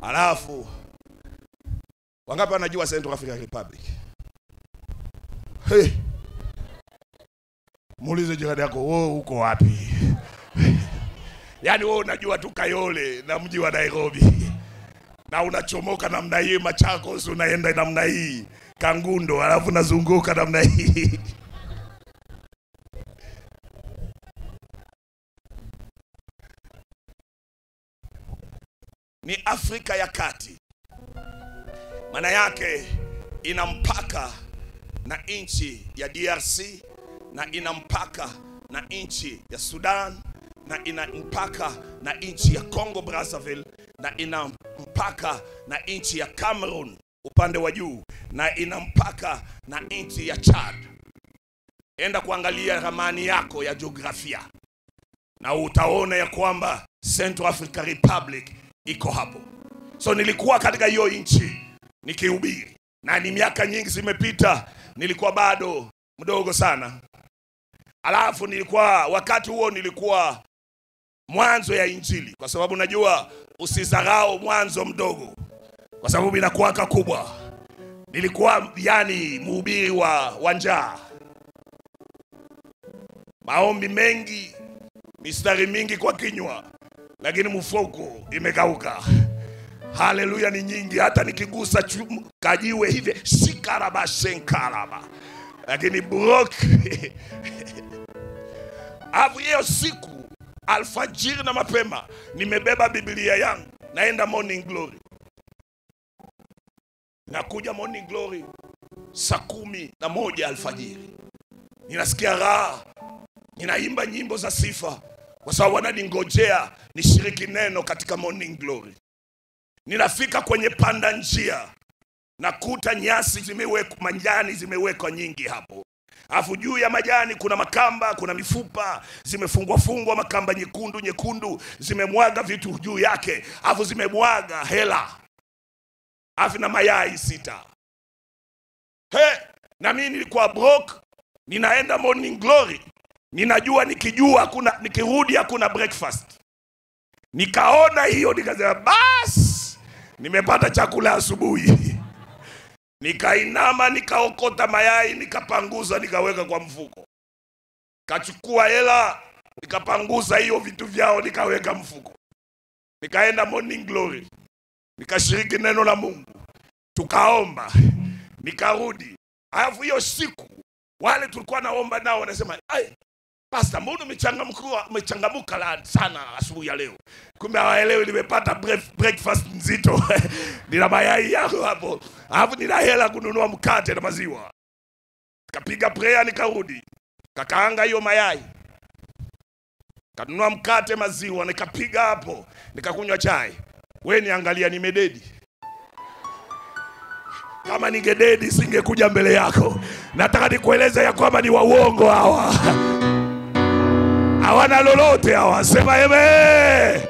Alafu wangapi wanajua Central African Republic? Hey. Muulize jirani yako, wewe uko wapi? Yaani wewe unajua tu Kayole na mji wa Nairobi na unachomoka namna hii Machakos, unaenda namna hii Kangundo, alafu unazunguka namna hii ni Afrika ya Kati. Maana yake ina mpaka na nchi ya DRC na ina mpaka na nchi ya Sudan na ina mpaka na nchi ya Congo Brazzaville na ina mpaka na nchi ya Cameroon upande wa juu na ina mpaka na nchi ya Chad. Enda kuangalia ramani yako ya jiografia na utaona ya kwamba Central African Republic iko hapo. So nilikuwa katika hiyo nchi nikihubiri, na ni miaka nyingi zimepita, nilikuwa bado mdogo sana. Alafu nilikuwa wakati huo nilikuwa mwanzo ya injili, kwa sababu najua usizarau mwanzo mdogo, kwa sababu inakuwaka kubwa. Nilikuwa yani mhubiri wa, wa njaa, maombi mengi, mistari mingi kwa kinywa, lakini mfuko imekauka. Haleluya ni nyingi, hata nikigusa chum- kajiwe hivi shikaraba shenkaraba, lakini brok Alafu hiyo siku alfajiri na mapema nimebeba Biblia yangu naenda Morning Glory. Nakuja Morning Glory saa kumi na moja alfajiri, ninasikia raha, ninaimba nyimbo za sifa kwa sababu wananingojea nishiriki neno katika Morning Glory. Ninafika kwenye panda njia, nakuta nyasi zimewekwa, majani zimewekwa nyingi hapo alafu juu ya majani kuna makamba, kuna mifupa zimefungwa fungwa, makamba nyekundu nyekundu, zimemwaga vitu juu yake, alafu zimemwaga hela, alafu na mayai sita. He, na mimi nilikuwa broke, ninaenda morning glory, ninajua nikijua hakuna, nikirudi hakuna breakfast. Nikaona hiyo, nikasema basi, nimepata chakula asubuhi. Nikainama nikaokota mayai nikapanguza nikaweka kwa mfuko, kachukua hela nikapanguza hiyo vitu vyao nikaweka mfuko, nikaenda morning glory, nikashiriki neno la Mungu, tukaomba, nikarudi. Alafu hiyo siku wale tulikuwa naomba nao wanasema ai, Pasta, mbona umechangamka umechangamuka la- sana asubuhi ya leo? Kumbe hawaelewi nimepata bref- breakfast nzito. nina mayai yangu hapo, alafu nina hela kununua mkate na maziwa. Kapiga prayer nikarudi, kakaanga hiyo mayai, kanunua mkate, maziwa, nikapiga hapo, nikakunywa chai. We niangalia, nimededi kama ningededi singekuja mbele yako. Nataka nikueleze ya kwamba ni wauongo hawa hawana lolote hawa. Sema eme.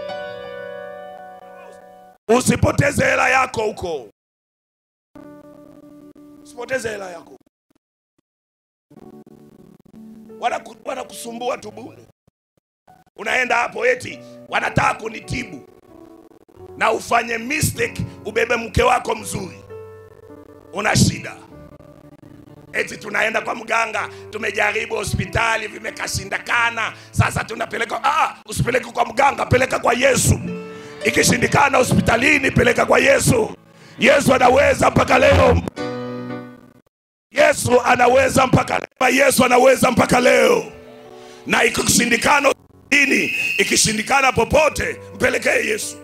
Usipoteze hela yako huko, usipoteze hela yako. Wanaku- Wanakusumbua tu bure. Unaenda hapo eti wanataka kunitibu na ufanye mistake, ubebe mke wako mzuri, una shida eti tunaenda kwa mganga, tumejaribu hospitali vimekashindikana, sasa tunapeleka. Ah, usipeleke kwa mganga, peleka kwa Yesu. Ikishindikana hospitalini, peleka kwa Yesu. Yesu anaweza mpaka leo. Yesu anaweza mpaka leo. Yesu anaweza mpaka leo, na ikishindikana hospitalini, ikishindikana popote, mpelekee Yesu.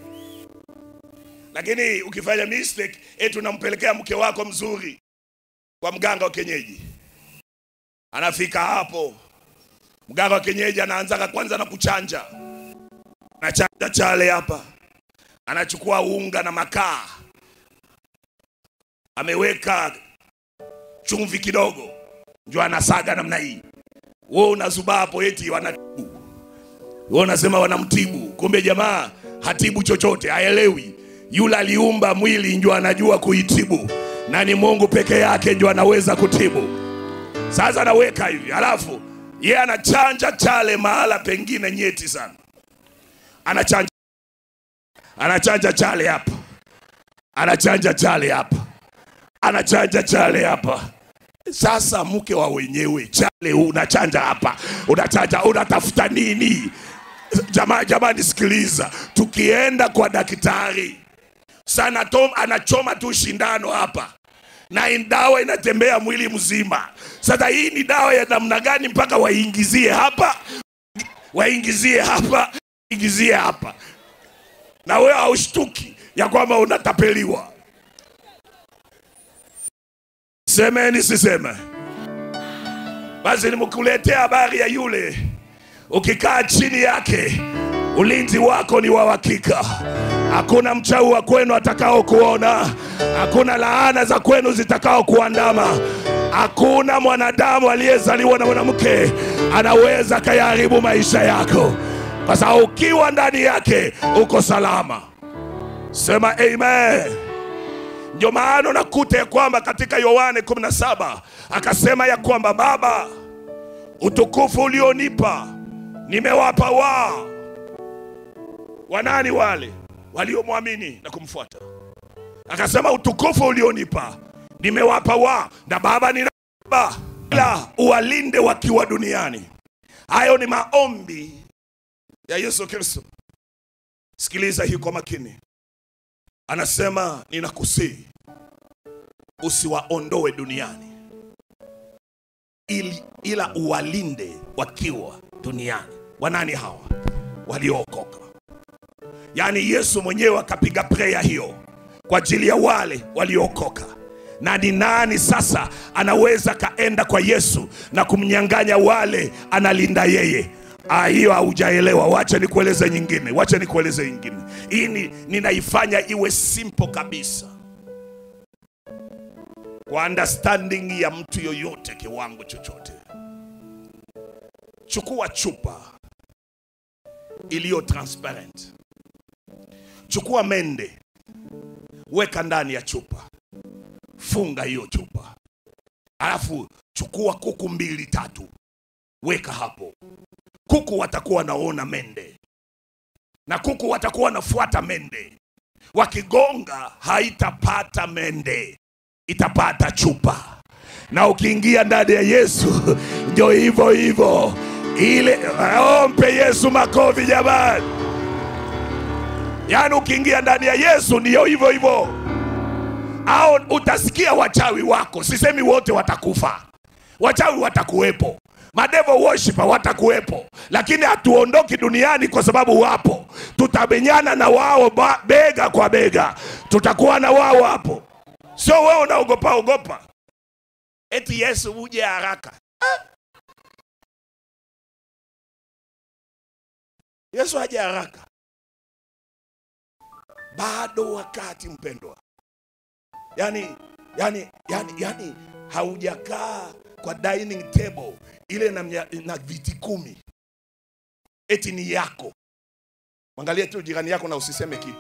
Lakini ukifanya mistake, eti unampelekea mke wako mzuri kwa mganga wa kienyeji. Anafika hapo, mganga wa kienyeji anaanza kwanza na kuchanja, anachanja chale hapa, anachukua unga na makaa, ameweka chumvi kidogo, ndio anasaga namna hii. Wewe unazubaa hapo eti wanatibu, wewe unasema wanamtibu, kumbe jamaa hatibu chochote, haelewi. Yule aliumba mwili ndio anajua kuitibu, na ni Mungu peke yake ndio anaweza kutibu. Sasa anaweka hivi, alafu yeye anachanja chale mahala pengine nyeti sana, anachanja anachanja chale hapa, anachanja chale hapa, anachanja chale hapa. Sasa mke wa wenyewe chale unachanja hapa, unachanja, unatafuta nini? Jamani, jamani, sikiliza, tukienda kwa daktari sana Tom anachoma tu shindano hapa na in- dawa inatembea mwili mzima. Sasa hii ni dawa ya namna gani mpaka waingizie hapa, waingizie hapa, ingizie hapa, na wewe haushtuki ya kwamba unatapeliwa? Semeni siseme? Basi nimekuletea habari ya yule ukikaa chini yake ulinzi wako ni wa uhakika. Hakuna mchawi wa kwenu atakao kuona, hakuna laana za kwenu zitakao kuandama, hakuna mwanadamu aliyezaliwa na mwanamke anaweza kayaharibu maisha yako, kwa sababu ukiwa ndani yake uko salama. Sema amen. Ndio maana unakuta ya kwamba katika Yohane 17 akasema ya kwamba Baba, utukufu ulionipa nimewapa wao. Wanani wale waliomwamini na kumfuata? Akasema utukufu ulionipa nimewapa wao, na Baba ninaomba ila uwalinde wakiwa duniani. Hayo ni maombi ya Yesu Kristo. Sikiliza hii kwa makini, anasema ninakusihi usiwaondoe duniani ili, ila uwalinde wakiwa duniani. Wanani hawa waliookoka? Yaani Yesu mwenyewe akapiga preya hiyo kwa ajili ya wale waliookoka. Na ni nani sasa anaweza kaenda kwa Yesu na kumnyang'anya wale analinda yeye? Ah, hiyo haujaelewa. Wacha nikueleze nyingine, wacha nikueleze nyingine. Hii ni- ninaifanya iwe simple kabisa kwa understanding ya mtu yoyote kiwango chochote. Chukua chupa iliyo transparent, chukua mende, weka ndani ya chupa, funga hiyo chupa, alafu chukua kuku mbili tatu, weka hapo. Kuku watakuwa wanaona mende na kuku watakuwa wanafuata mende, wakigonga haitapata mende itapata chupa. Na ukiingia ndani ya Yesu ndio hivyo hivyo, ile ompe Yesu makofi jamani. Yaani ukiingia ndani ya Yesu ndio hivyo hivyo, au utasikia wachawi wako. Sisemi wote watakufa, wachawi watakuwepo, madevo worshiper watakuwepo, lakini hatuondoki duniani kwa sababu wapo. Tutamenyana na wao ba- bega kwa bega, tutakuwa na wao hapo. Sio wewe unaogopa ogopa eti Yesu uje haraka. Ah! Yesu aje haraka, bado wakati mpendwa. Yani, yani, yani, yani haujakaa kwa dining table ile na, mnya- na viti kumi eti ni yako. Mwangalie tu jirani yako na usiseme kitu.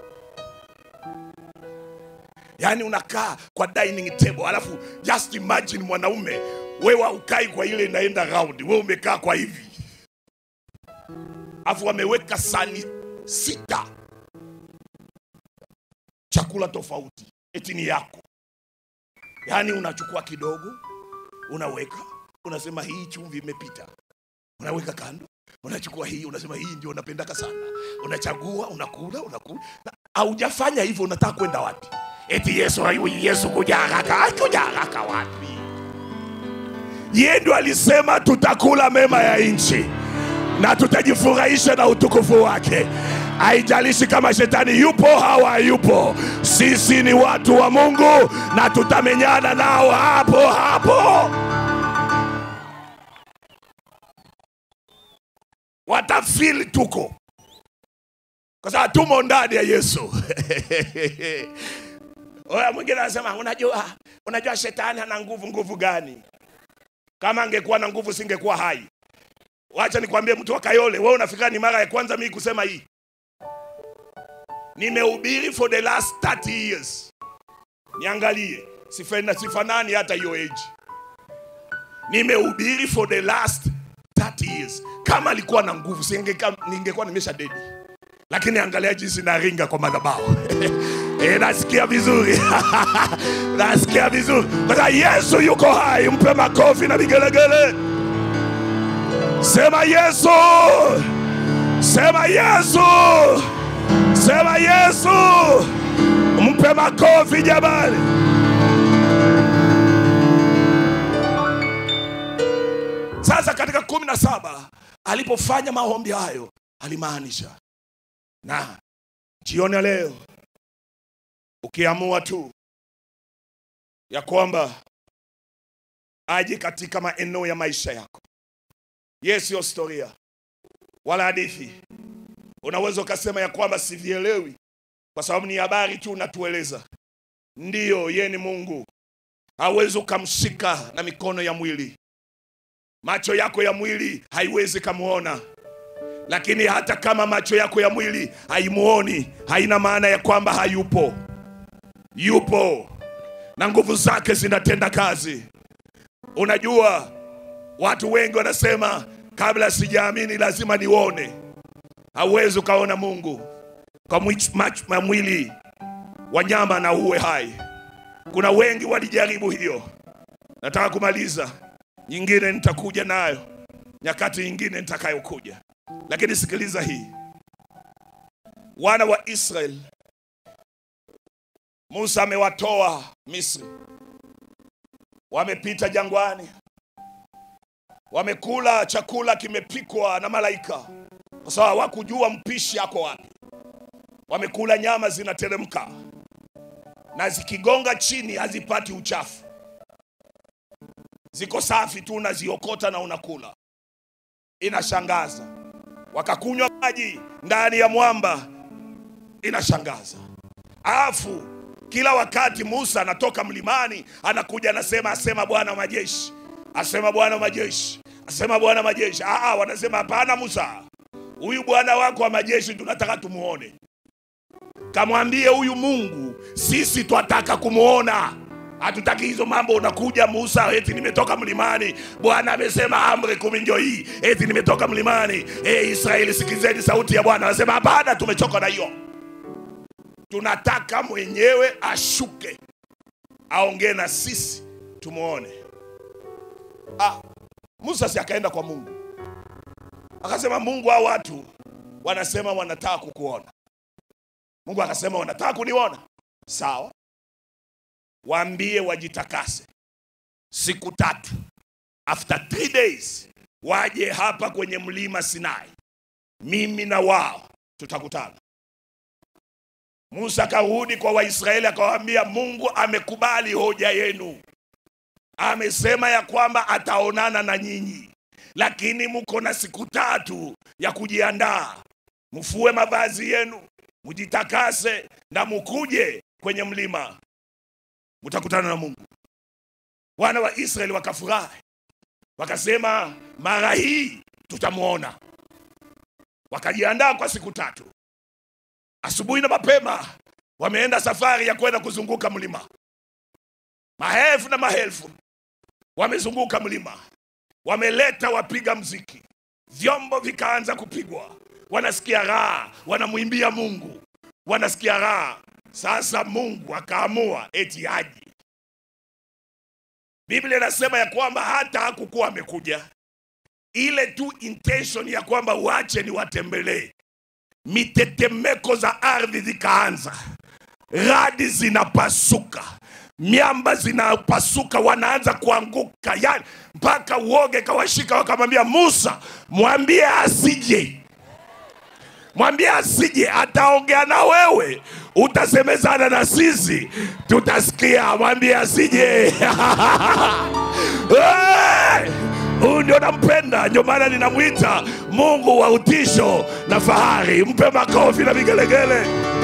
yaani unakaa kwa dining table alafu just imagine mwanaume wewe haukai kwa ile inaenda round wewe umekaa kwa hivi alafu wameweka sani sita chakula tofauti eti ni yako yaani unachukua kidogo unaweka unasema hii chumvi imepita unaweka kando unachukua hii unasema hii ndio unapendaka sana unachagua unakula unakula Na haujafanya hivyo unataka kwenda wapi eti yesu ayu yesu kuja haraka Ah, kuja haraka wapi yeye ndo alisema tutakula mema ya nchi na tutajifurahisha na utukufu wake haijalishi kama shetani yupo au hayupo sisi ni watu wa mungu na tutamenyana nao hapo hapo watafili tuko kwa sababu tumo ndani ya yesu oya mwingine anasema unajua unajua shetani ana nguvu nguvu gani kama angekuwa na nguvu singekuwa hai wacha nikwambie mtu wa kayole wewe unafikira ni mara ya kwanza mimi kusema hii nimehubiri for the last 30 years niangalie sifana, sifanani hata hiyo age nimehubiri for the last 30 years kama alikuwa na nguvu singeka- ningekuwa nimesha dedi lakini angalia jinsi naringa kwa madhabahu e, nasikia vizuri nasikia vizuri kwa sababu Yesu yuko hai. Mpe makofi na vigelegele. Sema Yesu, sema Yesu, sema Yesu. Mpe makofi jamani. Sasa katika kumi na saba alipofanya maombi hayo alimaanisha, na jioni ya leo ukiamua tu ya kwamba aje katika maeneo ya maisha yako, ye siyo historia wala hadithi. Unaweza ukasema ya kwamba sivielewi kwa sababu ni habari tu unatueleza. Ndiyo, ye ni Mungu, hawezi ukamshika na mikono ya mwili macho yako ya mwili haiwezi kamuona, lakini hata kama macho yako ya mwili haimuoni, haina maana ya kwamba hayupo. Yupo na nguvu zake zinatenda kazi. Unajua, watu wengi wanasema kabla sijaamini lazima nione. Hauwezi ukaona Mungu kwa mwi- mach- ma- mwili wa nyama na uwe hai. Kuna wengi walijaribu hiyo. Nataka kumaliza nyingine nitakuja nayo nyakati nyingine nitakayokuja, lakini sikiliza hii. Wana wa Israeli, Musa amewatoa Misri, wamepita jangwani, wamekula chakula kimepikwa na malaika, kwa sababu hawakujua mpishi ako wapi. Wamekula nyama zinateremka na zikigonga chini hazipati uchafu ziko safi tu, unaziokota na unakula. Inashangaza. Wakakunywa maji ndani ya mwamba, inashangaza. Alafu kila wakati Musa anatoka mlimani, anakuja anasema, asema Bwana wa majeshi, asema Bwana wa majeshi, asema Bwana wa majeshi. Aa, wanasema hapana, Musa, huyu Bwana wako wa majeshi tunataka tumuone. Kamwambie huyu Mungu, sisi twataka kumuona hatutaki hizo mambo. Unakuja Musa, eti nimetoka mlimani, Bwana amesema amri kumi ndio hii, eti nimetoka mlimani. E, Israeli sikizeni sauti ya Bwana. Anasema hapana, tumechoka na hiyo, tunataka mwenyewe ashuke aongee na sisi tumuone. Ah, Musa si akaenda kwa Mungu akasema, Mungu, hao watu wanasema wanataka kukuona. Mungu akasema wanataka kuniona, sawa waambie wajitakase siku tatu, after three days waje hapa kwenye mlima Sinai, mimi na wao tutakutana. Musa akarudi kwa Waisraeli akawaambia, Mungu amekubali hoja yenu, amesema ya kwamba ataonana na nyinyi, lakini mko na siku tatu ya kujiandaa, mfue mavazi yenu, mjitakase na mukuje kwenye mlima mtakutana na Mungu. Wana wa Israeli wakafurahi, wakasema mara hii tutamwona. Wakajiandaa kwa siku tatu, asubuhi na mapema wameenda safari ya kwenda kuzunguka mlima. Maelfu na maelfu wamezunguka mlima, wameleta wapiga mziki, vyombo vikaanza kupigwa, wanasikia raha, wanamwimbia Mungu, wanasikia raha. Sasa Mungu akaamua eti aje. Biblia inasema ya kwamba hata hakukuwa amekuja, ile tu intention ya kwamba wache ni watembelee, mitetemeko za ardhi zikaanza, radi zinapasuka, miamba zinapasuka, wanaanza kuanguka, yani mpaka uoge kawashika, wakamwambia Musa, mwambie asije mwambie asije, ataongea na wewe, utasemezana na sisi, tutasikia. Mwambie asije. Hey! Huyu ndio nampenda, ndio maana ninamwita Mungu wa utisho na fahari. Mpe makofi na vigelegele.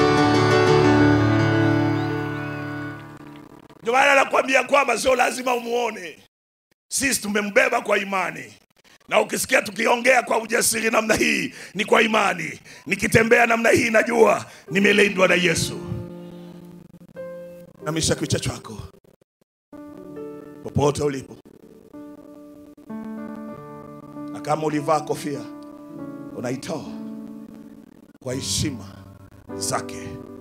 Ndio maana nakwambia kwamba sio lazima umuone, sisi tumembeba kwa imani na ukisikia tukiongea kwa ujasiri namna hii ni kwa imani. Nikitembea namna hii najua nimelindwa na Yesu. Namisha kichwa chako popote ulipo, na kama ulivaa kofia unaitoa kwa heshima zake